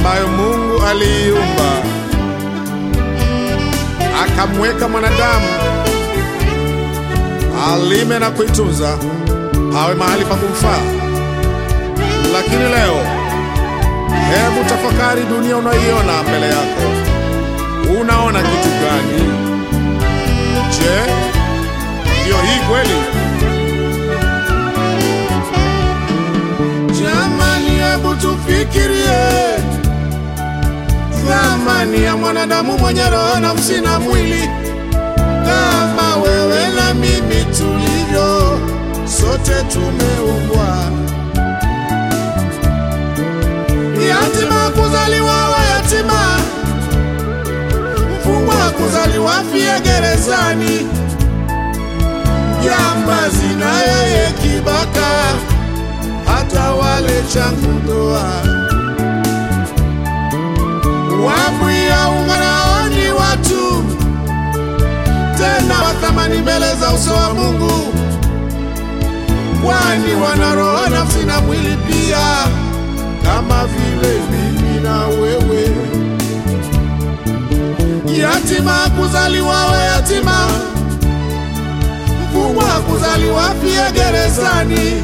ambayo Mungu aliiumba akamweka mwanadamu alime na kuitunza, pawe mahali pa kumfaa. Lakini leo, hebu tafakari dunia unayoiona mbele yako, unaona kitu gani? Je, ndiyo hii kweli? Jamani, hebu tufikirie thamani ya mwanadamu mwenye roho, nafsi na mwili kama wewe na mimi tulivyo, sote tumeumbwa. Yatima kuzaliwa wa yatima, mfungwa kuzaliwa fie gerezani, jambazi na yeye kibaka, hata wale changu ndoa wambwia unganaoni watu tena wa thamani mbele za uso wa Mungu, kwani wana roho, nafsi na mwili pia, kama vile mimi na wewe. Yatima kuzaliwa we yatima, mfungwa kuzaliwa pia gerezani,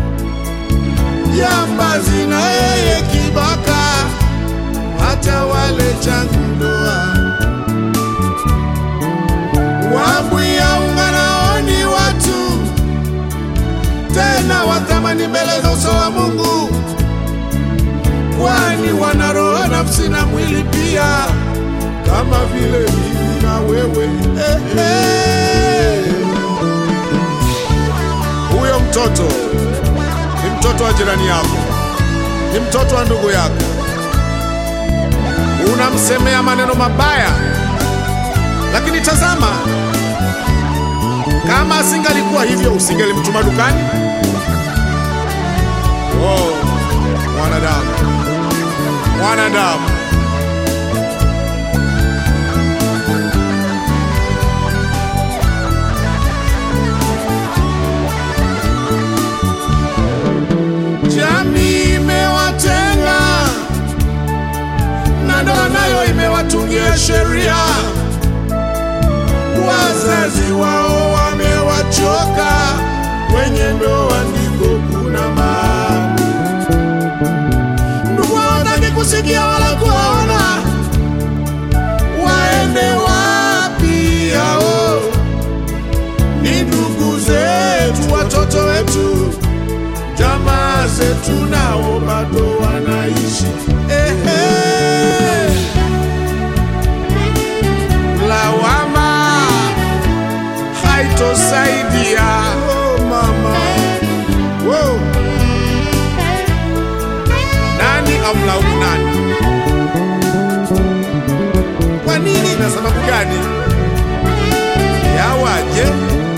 jambazi na yeye kibaka, hata wale changu ndoa wambwia unganaoni watu tena wathamani mbele za uso wa Mungu, kwani wana roho, nafsi na mwili pia, kama vile mimi na wewe. Eh, eh. Huyo mtoto ni mtoto wa jirani yako, ni mtoto wa ndugu yako, unamsemea maneno mabaya lakini tazama, kama asingalikuwa hivyo, usingelimtuma dukani? Oh, mwanadamu, mwanadamu. Jamii imewatenga na ndoa nayo imewatungia sheria wazazi wao wamewachoka, kwenye ndoa ndiko kuna maabu. Ndugu hawataki kusikia wala kuona, waende wapi hao? Ni ndugu zetu, watoto wetu, jamaa zetu, nao bado wanaishi ehe. Lawama haitosaidia. Oh, mama. Wow. Nani amlaumu nani? Kwa nini na sababu gani? Yawaje?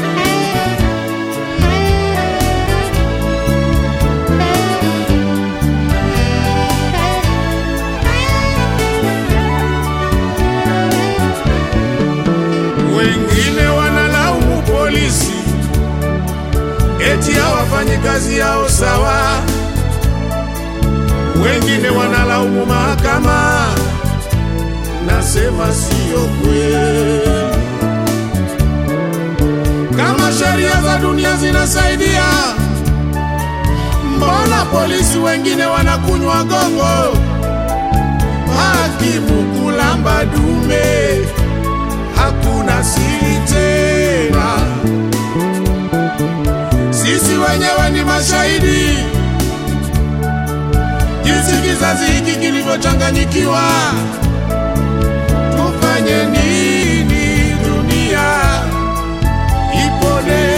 Wengine wanalaumu polisi eti hawafanyi kazi yao sawa. Wengine wanalaumu mahakama, nasema siyo kweli. Kama sheria za dunia zinasaidia, mbona polisi wengine wanakunywa gongo, hakimu kulamba dume hakuna siri tena. Sisi wenyewe ni mashahidi jinsi kizazi hiki kilivyochanganyikiwa. Tufanye nini? Dunia ipone,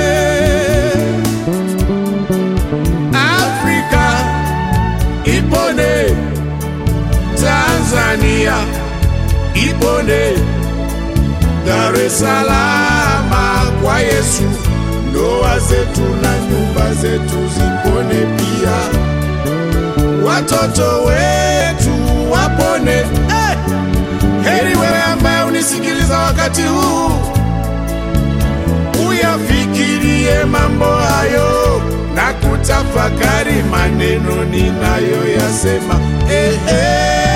Afrika ipone, Tanzania ipone. Dar es Salaam kwa Yesu, ndoa zetu na nyumba zetu zipone pia, watoto wetu wapone. Eh, heri wewe ambaye unisikiliza wakati huu, uyafikirie mambo hayo na kutafakari maneno ninayoyasema. Eh, eh.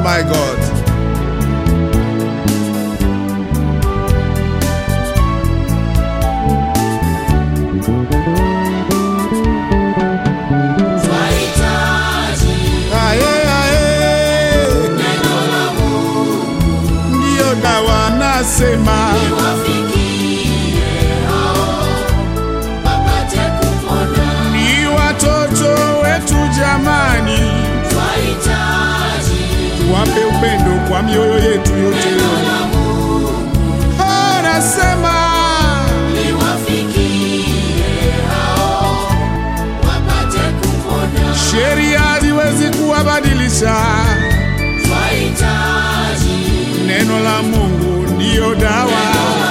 my God. Twahitaji Aye, aye. neno la Mungu Ndiyo dawa nasema, liwafikie hao wapate kupona. ni watoto wetu jamani, Twahitaji wape upendo kwa mioyo yetu yote. neno la Mungu Oh, nasema liwafikie hao wapate kupona. sheria haziwezi kuwabadilisha, Twahitaji neno la Mungu ndiyo dawa.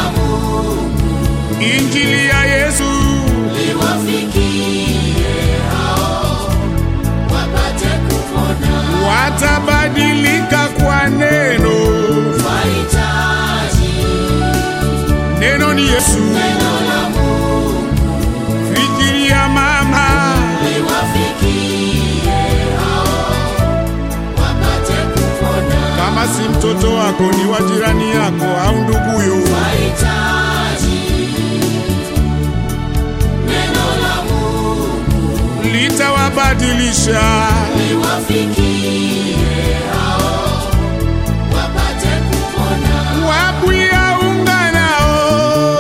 Injili ya Yesu liwafikie hao wapate kupona. watabadilika kwa neno. Twahitaji Neno ni Yesu. neno la Mungu Fikiria mama, liwafikie hao wapate kupona. kama si mtoto wako ni wa jirani yako au nduguyo, Twahitaji neno la Mungu litawabadilisha. liwafikie hao wapate kupona. Wabwia unganao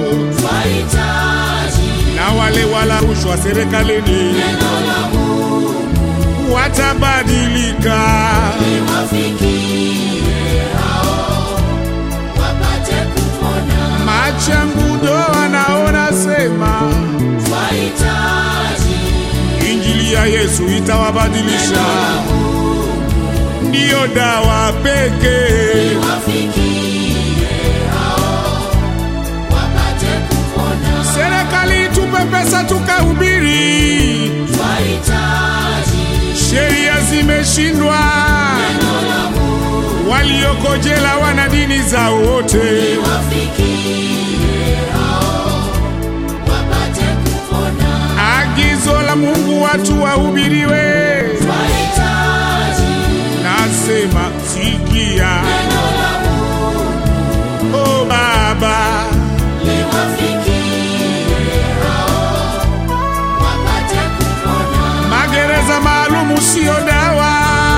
Twahitaji na wale wala rushwa serikalini neno la Mungu watabadilika. liwafikie hao wapate kupona. Machangudo wanaona sema Twahitaji injili ya Yesu itawabadilisha, ndiyo dawa pekee. liwafikie hao wapate kupona. Serikali tupe pesa tukahubiri, Twahitaji sheria zimeshindwa, neno la Mungu walioko jela wana dini zao wote. liwafikie hao wapate kupona. Agizo la Mungu watu wahubiriwe, Twahitaji nasema sikia, neno la Mungu o Baba, liwafikie hao wapate kupona. magereza maalumu siyo dawa.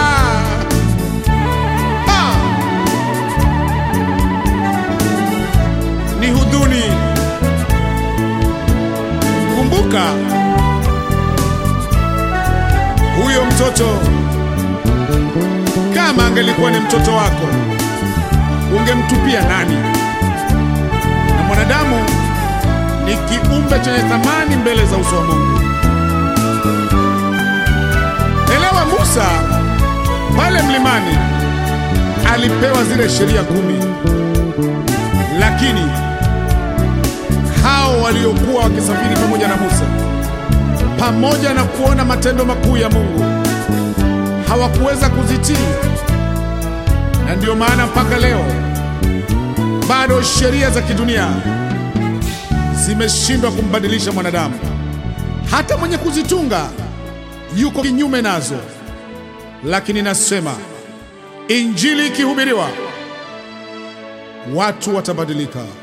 Ah! Ni hudhuni. Kumbuka huyo mtoto, kama angelikuwa ni mtoto wako, ungemtupia nani? Na mwanadamu ni kiumbe chenye thamani mbele za uso wa Mungu. Elewa, Musa pale mlimani alipewa zile sheria kumi, lakini hao waliokuwa wakisafiri pamoja na Musa, pamoja na kuona matendo makuu ya Mungu, hawakuweza kuzitii, na ndiyo maana mpaka leo bado sheria za kidunia zimeshindwa kumbadilisha mwanadamu. Hata mwenye kuzitunga yuko kinyume nazo, lakini nasema injili ikihubiriwa, watu watabadilika.